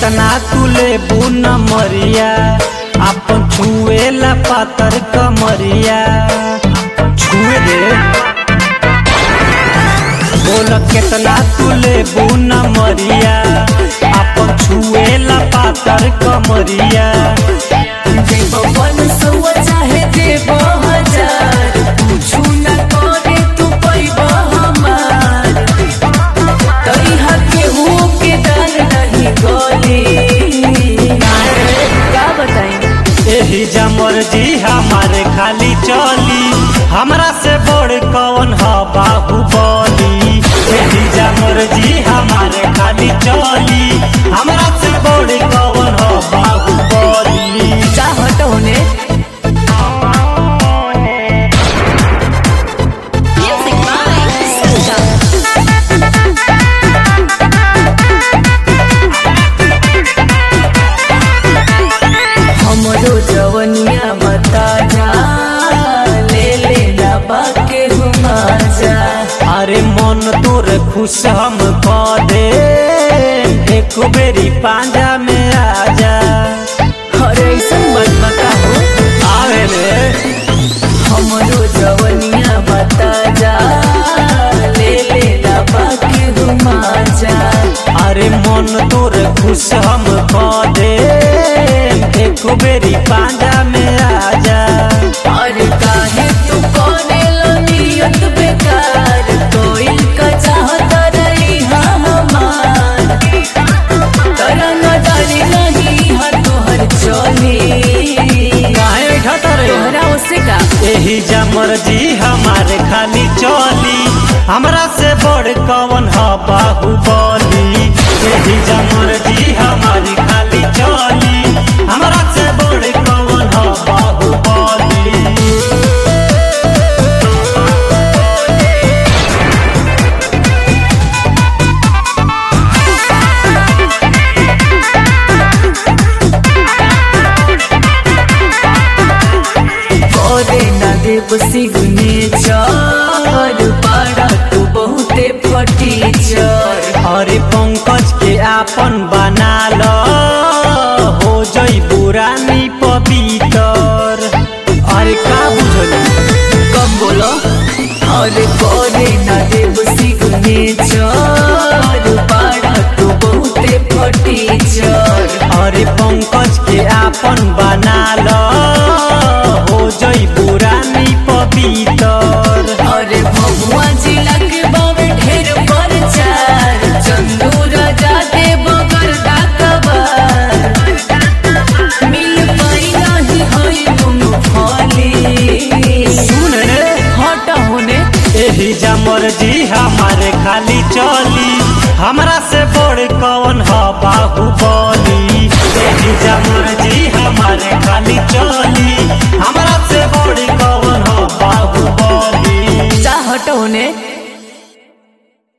केतना तू लेबू न मरिया अपन छुएला पातर कमरिया छुए दे बोल केतना तू लेबू न मरिया अपन छुएला पातर कमरिया देव पन सौआ चाहे देव हजार कुछु न करे तू पैब हमार तैहा केहू के डर नहीं गली का बताई एही जमर जी हमारे खाली चली हमरा से बड़ कौन ह बाहुबली एही जमर जी हमारे खाली चली हमरा से बड़ कौन ह बाहुबली चाहत होने हमरो जवनिया बता जा ले ले ना बाके हुमा जा अरे मन तोर खुश हम कह दे एक बेरी पांजा में आजा अरे ऐसन बात बता हो आवे रे हमरो जवनिया बता जा ले ले ना बाके हुमा जा अरे मन तोर खुश हम कह दे एक बेरी पांजा में आजा अरे काहे तू कोने लो नियत बेकार कोई का चाहत रही हमार तेरा नजर नहीं है तोहर चोली काहे उठत रे तोहरा उसे का एही जमर जी हमारे खाली चली हमरा से बड़ कौन ह बाहुबली एही जमर जी हमारी खाली चली हमरा से बड़ कौन ह बाहुबली करे ना देव सिगने चर पाड़ा तू बहुते फटी चर अरे पंकज के आपन बना लो हो जई पुरानी पवितर अरे का बुझली कब बोलो अरे करे ना देव सिगने चर पाड़ा तू बहुते फटी चर अरे पंकज के आपन बना लो हो जई पुरानी पवितर अरे भगवा जिला के बाबे ढेर प्रचार चंदू राजा दे बगर डाकबार मिल पाई नहीं होई तुम फली सुन रे हट होने एही जमर जी हमारे खाली चली हमरा से बड़ कौन ह बाहुबली एही जमर जी हमारे खाली चली हमरा से बड़ कौन ह बाहुबली चाहट होने